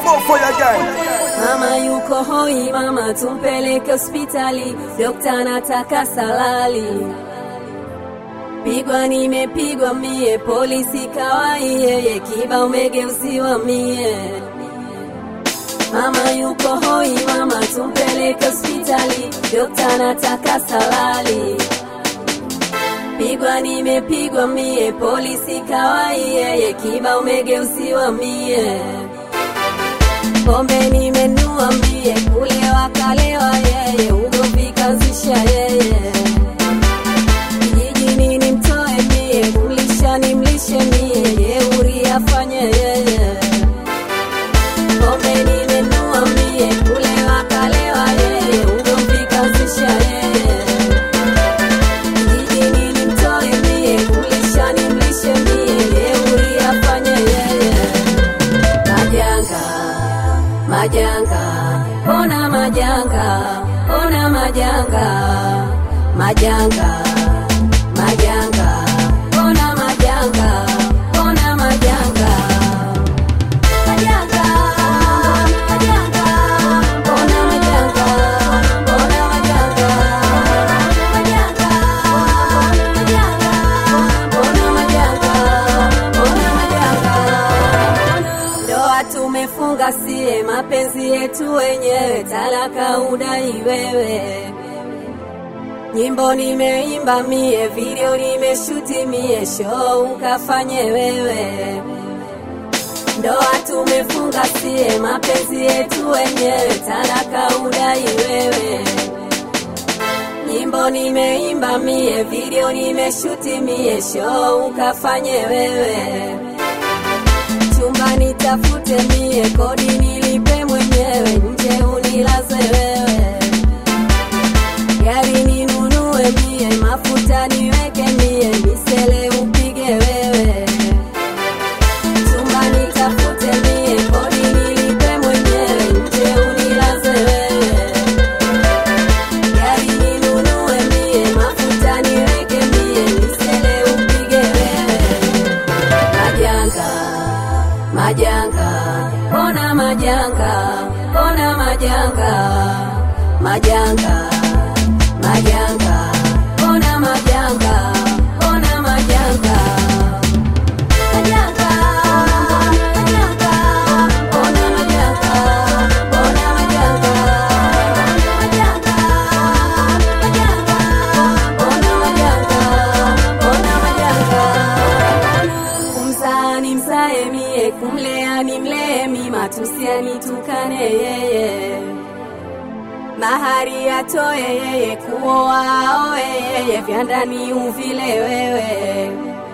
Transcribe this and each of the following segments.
More fire gang. Mama yuko hoi, mama tumpeleke hospitali, dokta nataka salali. Pigwa nimepigwa mie, polisi kawai yeye, kiba umegeuziwa mie. Mama yuko hoi, mama tumpeleke hospitali, dokta nataka salali. Pigwa nimepigwa mie, polisi kawai yeye, kiba umegeuziwa mie. Pombe nimenua mie, kulewa kalewa yeye, ugomvi kaanzisha yeye. Kijijini nimtoe mie, kumlisha nimlishe mie, jeuri afanye yeye. Pombe nimenua mie, kulewa kalewa yeye, ugomvi kaanzisha yeye. Kijijini nimtoe mie, kumlisha nimlishe mie, jeuri afanye yeye. Majanga, majanga, ona majanga, ona majanga, majanga, majanga, ona majanga, ona majanga. Majanga, majanga, ona majanga, ona majanga. Majanga, majanga, ona majanga, ona majanga. Ndoa tumefunga sie, mapenzi yetu wenyewe, talaka udai wewe. Nyimbo nimeimba mie, video nimeshuti mie, show ukafanye wewe. Ndoa tumefunga sie, mapenzi yetu wenyewe, talaka udai wewe. Nyimbo nimeimba mie, video nimeshuti mie, show ukafanye wewe chumba nitafute mie, kodi nilipe mwenyewe, nje unilaze wewe, gari ninunue mie, mafuta niweke mie, misele upige wewe, chumba nitafute mie, kodi nilipe mwenyewe, nje unilaze wewe, gari ninunue mie, mafuta niweke mie, misele upige wewe majanga majanga ona majanga ona majanga majanga majanga ona majanga ona majanga majanga majanga ona majanga ona majanga majanga majanga ona majanga ona majanga kumzaa ni mzae mie, kumlea ni mlee mi, matusi anitukane yeye, mahari atoe yeye, kuoa aoe yeye, vya ndani uvile wewe.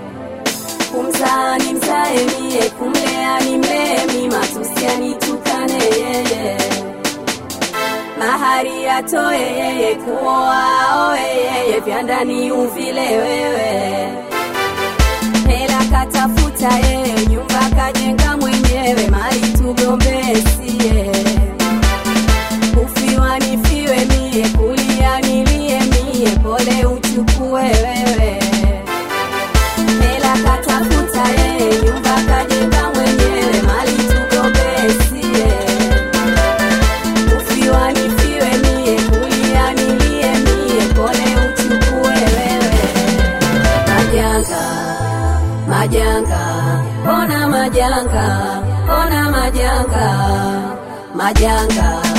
Kumzaa ni mzae mie, kumlea ni mlee mi, matusi anitukane yeye, mahari atoe yeye, kuoa aoe yeye, vya ndani uvile wewe hela katafuta yeye, nyumba kajenga mwenyewe, mali tugombee sie. Kufiwa nifiwe mie, kulia nilie mie, pole uchukue wewe. Hela katafuta yeye, nyumba kajenga mwenyewe, mali tugombee sie. Kufiwa nifiwe mie, kulia nilie mie, pole uchukue wewe majanga majanga ona majanga ona majanga majanga